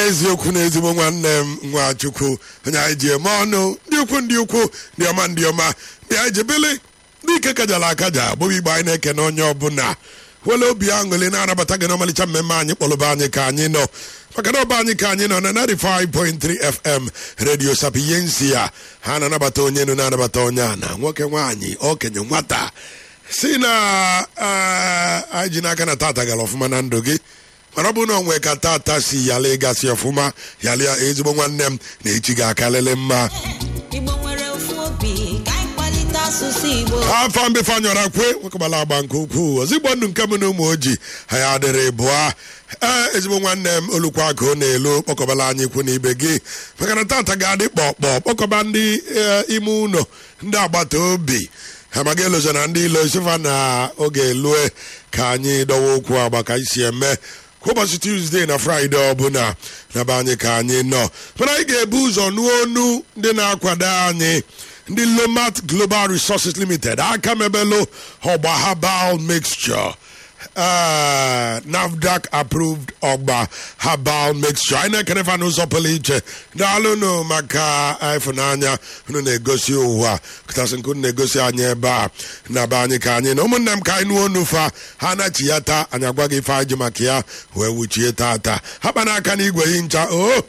eziokwu na ezigbo nwanne m nwachukwu onye anyị ji eme ọnụ ndị ukwu ndị ukwu ndị ọma ndị ọma ndị anyị jebele ndị ike kajara akaja bụghị igbe anyị na-ekene onye ọbụla wele obi aṅụrị na-anabata gị n'ọmalịcha mmemme anyị kpọrọba anyị ka anyị nọ maka na ọba anyị ka anyị nọ na 95.3 fm redio sapiyensi ya ha na-anabata onye nụ na-anabata onye a na nwoke nwaanyị okenye nwata si na eh, anyị ji n'aka na tata gara ọfụma na ndụ gị mana ọ bụrụ na onwe ka tata si yala ịgasị ọfụma yalịa ezigbo nwanne m na echi ga-akalịlị mma igbo nwere ofu obi ka anyị kwalite asụsụ igbo afọ mbefe anyọrọ kwe nwekọbala agba nke ukwuu ozigbo ndụ nke m na ụmụ ojii ha ya adịrị bụa ee ezigbo nwanne m olukwa ka ọ na-elu kpọkọbala anyị ikwu na ibe gị maka na tata ga-adị kpọkpọ kpọkọba ndị eh, ime ụlọ ndị agbata obi ha maga elozo na ndị ilo isifa na oge elue ka anyị dọwa okwu agba ka anyị si eme kwa ụbọchị tuzdee na fraịde ọbụla na be anyị ka anyị nọ mana anyị ga-ebu ụzọ nụọ onu ndị na-akwado anyị ndị lomat global resources limited aka mebelu ọgba herbal mixture uh, nafdac approved ọgba herbal mixture anyị na-ekene fa n'ụzọ pụrụ iche daalụnụ maka ịfụnanya unu na-egosi ụwa kachasị nke unu na-egosi anyị ebe a na be anyị ka anyị na ụmụnne m ka anyị nụọ onu fa ha nachi ya taa anyị agwa gị ife anyị ji maka ya wee wuchie tata ha kpa n'aka n'igwe yi ncha o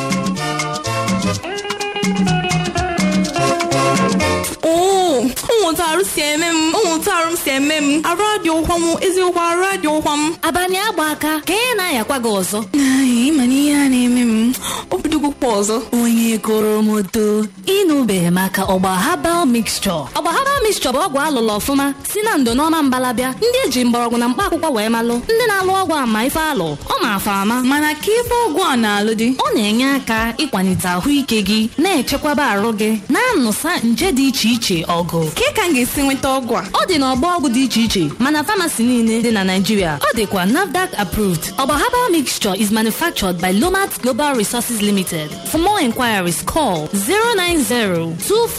oo ụmụntarụ si eme m ụmụntarụ m si eme m arụ adị ụkwa m eziokwu arụ adị ụkwa m abalị agba aka ka ị na-ayakwa gị ọzọ Ai, ịma na ihe a na-eme m obidogokwa ọzọ onye koro moto ịnụbeghị maka ọgba habal mixture ọgba habal mixture bụ ọgwụ alụlụ ọfụma si na ndo n'ọma mbalabịa ndị eji mgbọrọgwụ na mkpa akwụkwọ wee malụ ndị na-alụ ọgwụ ama ife alụ ọ ma afa ama mana ka ife ọgwụ a na-alụ dị ọ na-enye aka ịkwalite ahụike gị na-echekwaba arụ gị na-anụsa nje dị iche iche ọgụ ka ka m ga-esi nweta ọgwụ a ọ dị n'ọgbọ ọgwụ dị iche iche mana famasi niile dị na Naịjirịa ọ dịkwa NAFDAC approved ọgba herbal mixture is manufactured by Lomat Global Resources Limited for more inquiries call 090-243-28180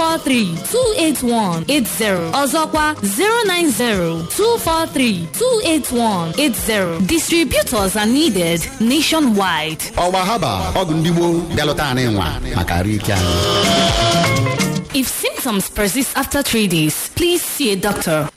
ọzọkwa 090-243-28180 distributors are needed nationwide ọgba haba ọgwụ ndị gboo bịalụta anyị nwa maka arụ ike anyị if symptoms persist after three days please see a doctor